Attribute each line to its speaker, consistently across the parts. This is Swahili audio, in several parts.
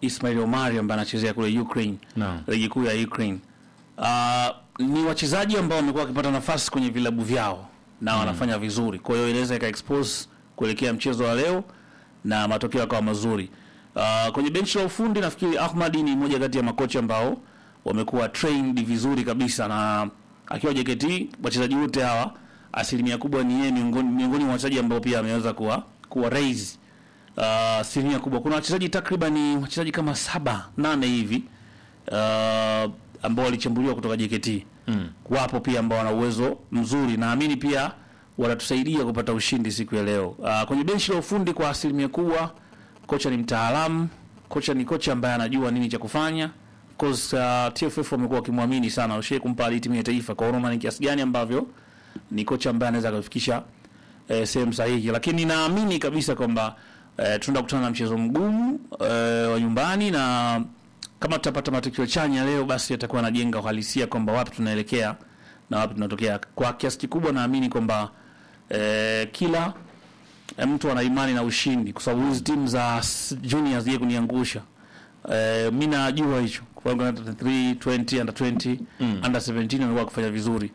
Speaker 1: Ismail Omari ambaye anachezea kule Ukraine
Speaker 2: Naam.
Speaker 1: ligi kuu ya Ukraine. Uh, ni wachezaji ambao wamekuwa wakipata nafasi kwenye vilabu vyao na wanafanya vizuri, kwa hiyo inaweza ika expose kuelekea mchezo wa leo na matokeo yakawa mazuri. Uh, kwenye benchi la ufundi nafikiri Ahmadi ni mmoja kati ya makocha ambao wamekuwa trained vizuri kabisa, na akiwa JKT wachezaji wote hawa asilimia kubwa ni yeye miongoni miongoni mwa wachezaji ambao pia ameweza kuwa kuwa raise uh, asilimia kubwa. Kuna wachezaji takriban wachezaji kama saba nane hivi uh, ambao walichambuliwa kutoka JKT mm. Wapo pia ambao wana uwezo mzuri, naamini pia watatusaidia kupata ushindi siku ya leo. Uh, kwenye benchi la ufundi kwa asilimia kubwa kocha ni mtaalamu, kocha ni kocha ambaye anajua nini cha kufanya. Of course uh, TFF wamekuwa wakimwamini sana, washie kumpa hadi timu ya taifa kwa Roma, ni kiasi gani ambavyo ni kocha ambaye anaweza kufikisha eh, sehemu sahihi, lakini naamini kabisa kwamba eh, tunaenda kukutana na mchezo mgumu eh, wa nyumbani na kama tutapata matokeo chanya leo, basi yatakuwa anajenga uhalisia kwamba wapi tunaelekea na wapi tunatokea. Kwa kiasi kikubwa naamini kwamba eh, kila eh, mtu ana imani na ushindi, kwa sababu hizi timu za s- juniors zije kuniangusha. Eh, mi najua hicho kwa sababu under 3 20 under 20 under 17 wamekuwa wakifanya vizuri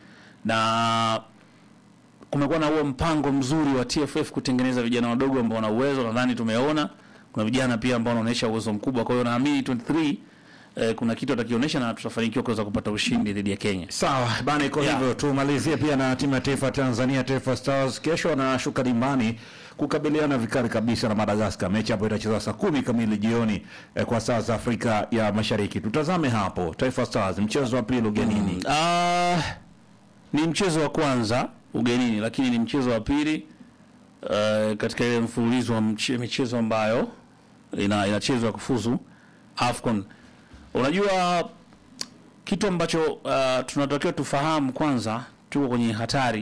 Speaker 1: na kumekuwa na huo mpango mzuri wa TFF kutengeneza vijana wadogo ambao wana uwezo. Nadhani tumeona kuna vijana pia ambao wanaonyesha uwezo mkubwa. Kwa hiyo naamini 23 eh, kuna kitu atakionyesha na tutafanikiwa kuweza kupata ushindi dhidi ya Kenya.
Speaker 2: Sawa bana, iko
Speaker 1: Yeah.
Speaker 2: hivyo. Tumalizie pia na timu ya taifa ya Tanzania, Taifa Stars. Kesho wanashuka dimbani kukabiliana vikali kabisa na Madagascar. Mechi hapo itachezwa saa kumi kamili jioni eh, kwa saa za Afrika ya Mashariki. Tutazame hapo Taifa Stars, mchezo wa pili ugenini.
Speaker 1: Ah, ni mchezo wa kwanza ugenini, lakini ni mchezo wa pili uh, katika ile mfululizo wa mche- michezo ambayo ina inachezwa kufuzu AFCON. Unajua kitu ambacho uh, tunatakiwa tufahamu kwanza, tuko kwenye hatari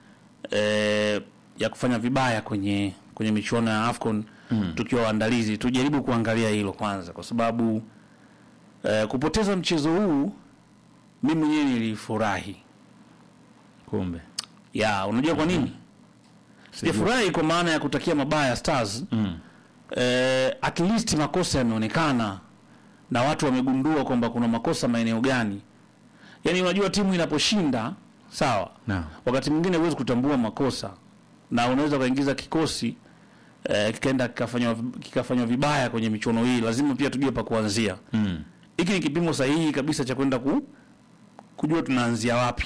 Speaker 1: eh, ya kufanya vibaya kwenye kwenye michuano ya AFCON mm. tukiwa waandalizi, tujaribu kuangalia hilo kwanza, kwa sababu eh, kupoteza mchezo huu mimi mwenyewe nilifurahi.
Speaker 2: Kumbe
Speaker 1: Ya, unajua kwa nini? Sijafurahi kwa maana ya kutakia mabaya Stars.
Speaker 2: Mm.
Speaker 1: Eh, at least makosa yameonekana na watu wamegundua kwamba kuna makosa maeneo gani. Yaani unajua timu inaposhinda, sawa.
Speaker 2: Naam.
Speaker 1: Wakati mwingine huwezi kutambua makosa na unaweza ukaingiza kikosi eh, kikaenda kikafanywa kikafanywa vibaya kwenye michuano hii. Lazima pia tujue pa kuanzia.
Speaker 2: Mm.
Speaker 1: Hiki ni kipimo sahihi kabisa cha kwenda ku, kujua tunaanzia wapi.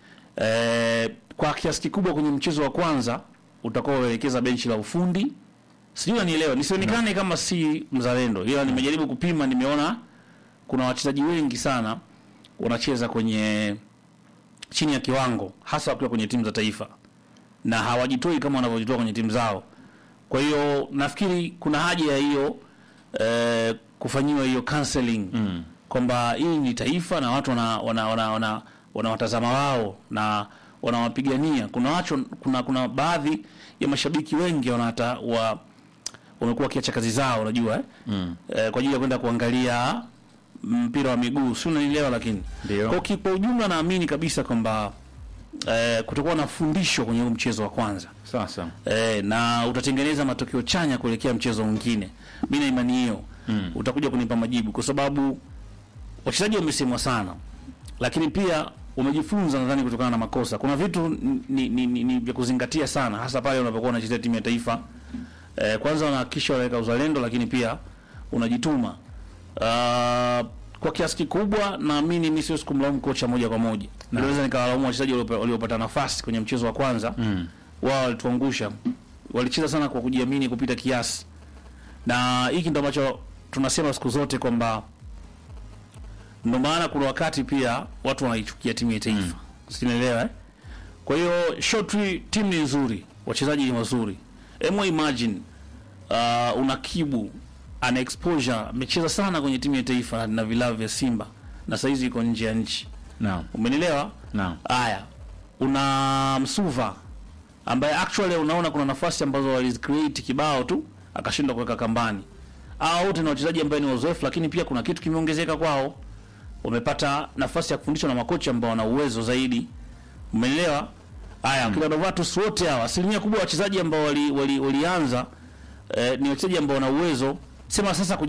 Speaker 1: E, kwa kiasi kikubwa kwenye mchezo wa kwanza utakuwa unaelekeza benchi la ufundi. Sijui unanielewa, nisionekane kama si mzalendo, ila nimejaribu kupima, nimeona kuna wachezaji wengi sana wanacheza kwenye chini ya kiwango, hasa wakiwa kwenye timu za taifa na hawajitoi kama wanavyojitoa kwenye timu zao. Kwa hiyo nafikiri kuna haja ya hiyo eh, kufanyiwa hiyo counseling
Speaker 2: Mm.
Speaker 1: kwamba hii ni taifa na watu wana wana wana, wana, wana watazama wao na wanawapigania. Kuna watu, kuna kuna baadhi ya mashabiki wengi wanata wa wamekuwa wakiacha kazi zao, unajua eh?
Speaker 2: Mm.
Speaker 1: eh, kwa ajili ya kwenda kuangalia mpira wa miguu, si unanielewa? Lakini
Speaker 2: Ndio.
Speaker 1: kwa ki- kwa ujumla naamini kabisa kwamba eh, kutakuwa na fundisho kwenye huu mchezo wa kwanza
Speaker 2: Sasa
Speaker 1: eh, na utatengeneza matokeo chanya kuelekea mchezo mwingine. Mimi na imani hiyo mm. utakuja kunipa majibu, kwa sababu wachezaji wamesemwa sana, lakini pia wamejifunza nadhani kutokana na makosa. Kuna vitu ni, ni, ni, ni vya kuzingatia sana, hasa pale unapokuwa unachezea timu ya taifa eh, kwanza unahakikisha unaweka uzalendo, lakini pia unajituma. Uh, kwa kiasi kikubwa naamini mimi siwezi kumlaumu kocha moja kwa moja, naweza nikawalaumu wachezaji waliopa- waliopata nafasi kwenye mchezo wa kwanza mm. wao walituangusha, walicheza sana kwa kujiamini kupita kiasi, na hiki ndo ambacho tunasema siku zote kwamba ndo maana kuna wakati pia watu wanaichukia timu ya taifa mm. sinaelewa eh? Kwa hiyo shortly timu ni nzuri, wachezaji ni wazuri. Emo imagine uh, una Kibu ana exposure, amecheza sana kwenye timu ya taifa na vilabu vya Simba na saizi iko nje ya nchi,
Speaker 2: naam,
Speaker 1: umenielewa?
Speaker 2: naam.
Speaker 1: Haya, una Msuva ambaye actually unaona kuna nafasi ambazo walizicreate kibao tu akashindwa kuweka kambani. Hao wote ni wachezaji ambao ni wazoefu, lakini pia kuna kitu kimeongezeka kwao, wamepata nafasi ya kufundishwa na makocha ambao wana uwezo zaidi, umeelewa? Haya, kina Novatus wote hawa, asilimia kubwa ya wachezaji ambao wali, wali, walianza eh, ni wachezaji ambao wana uwezo sema sasa kuji